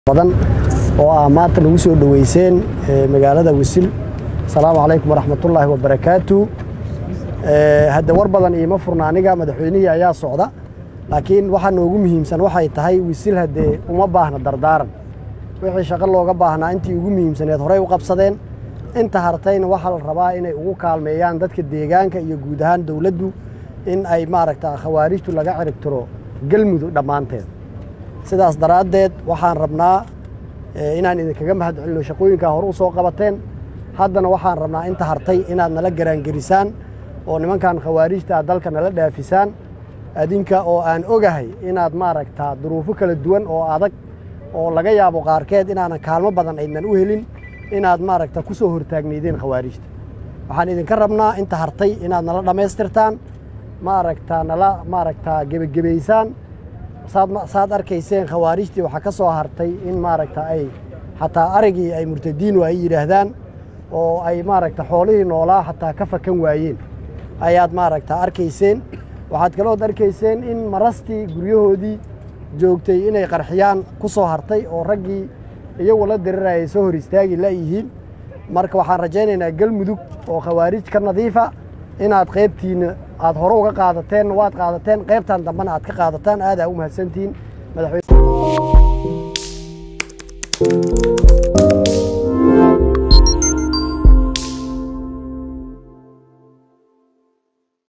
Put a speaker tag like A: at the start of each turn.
A: badan oo ah maanta nagu soo dhoweyseen magaalada wisil asalaamu calaykum waraxmatullaahi wabarakaatu hadde war badan iima furna aniga madaxweynihii ayaa socda laakiin waxaa noogu muhiimsan waxay tahay wisil haddee uma baahna dardaaran wixii shaqo looga baahnaa intii ugu muhiimsaneed horey u qabsadeen inta hartayna waxaa la rabaa inay ugu kaalmeeyaan dadka deegaanka iyo guud ahaan dowladdu in ay maaragta khawaarijtu laga ciribtiro galmudug dhammaanteed sidaas daraaddeed waxaan rabnaa inaan idinkaga mahad celino shaqooyinkaa hore u soo qabateen haddana waxaan rabnaa inta hartay inaad nala garaangerisaan oo nimankan khawaarijtaa dalka nala dhaafisaan adinka oo aan ogahay inaad maaragtaa duruufo kala duwan oo adag oo laga yaabo qaarkeed inaanan kaalmo badan aydnan u helin inaad maaragta ku soo hortaagnaydeen khawaarijta waxaan idinka rabnaa inta hartay inaad nala dhammaystirtaan maaragtaa nala maaragtaa gebagebaysaan saad arkayseen khawaarijtii waxaa ka soo hartay in maaragta ay xataa arigii ay murtadiinu ay yidhaahdaan oo ay maaragta xoolihii noolaa xataa ka fakan waayeen ayaad maaragta arkayseen waxaad kalood arkayseen in marastii guryahoodii joogtay inay qarxiyaan ku soo hartay oo raggii iyagu la dirirayay soo hor istaagi layihiin marka waxaan rajaynaynaa galmudug oo khawaarij ka nadiifa inaad qaybtiinna aad hore uga qaadateen waad qaadateen qaybtan dambena aad ka qaadataan aadaa u mahadsantihiin madaxweyne